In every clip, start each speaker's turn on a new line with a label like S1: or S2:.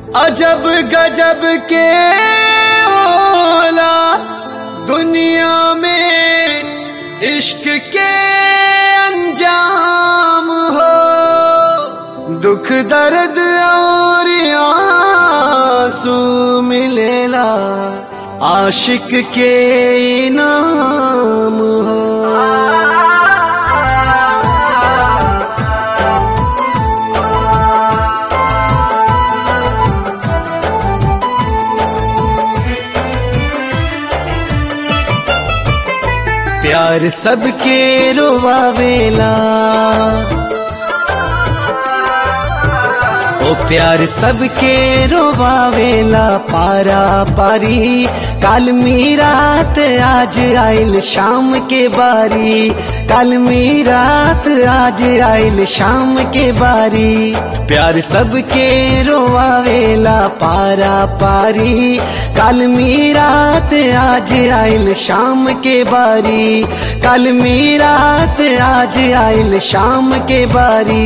S1: अजब गजब के होला दुनिया में इश्क के अंजाम हो दुख दर्द और आंसू मिलेला आशिक के इनाम हो प्यार सबके रोवावेला ओ प्यार सबके रोवावेला पारा पारी काल मी रात आज आइल शाम के बारी काल मी रात आज आइल शाम के बारी प्यार सबके रोवावेला पारा पारी काल मी रात आज आइल शाम के बारी काल मी रात आज आइल शाम के बारी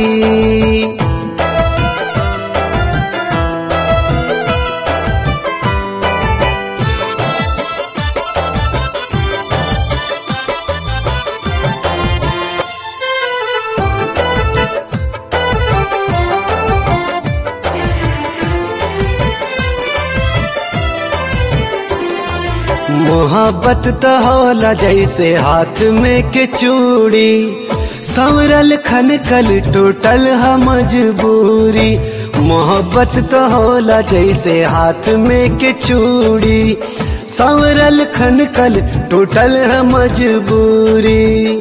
S1: मोहब्बत तो होला जैसे हाथ में के चूड़ी संवरल खन कल टूटल है मजबूरी मोहब्बत तो होला जैसे हाथ में के चूड़ी संवरल खन कल टूटल है मजबूरी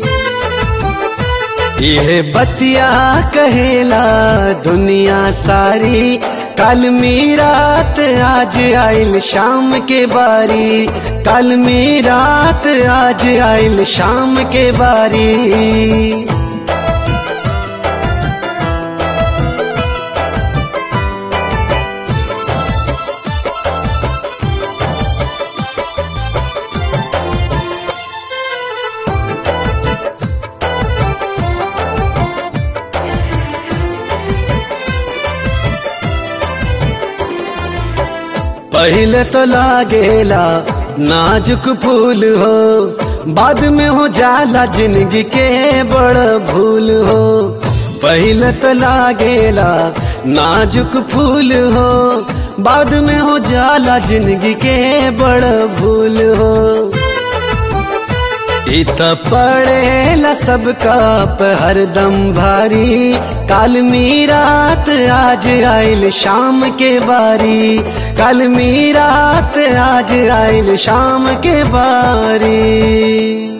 S1: यह बतिया कहेला दुनिया सारी कल मी रात आज आइल शाम के बारी कल मी रात आज आइल शाम के बारी पहले तो लागेला नाजुक फूल हो बाद में हो जाला जिंदगी के बड़ भूल हो पहले तो लागेला नाजुक फूल हो बाद में हो जाला जिंदगी के बड़ भूल हो इत पड़ेला सबका हरदम भारी काल मी रात आज आइल शाम के बारी काल मी रात आज आइल शाम के बारी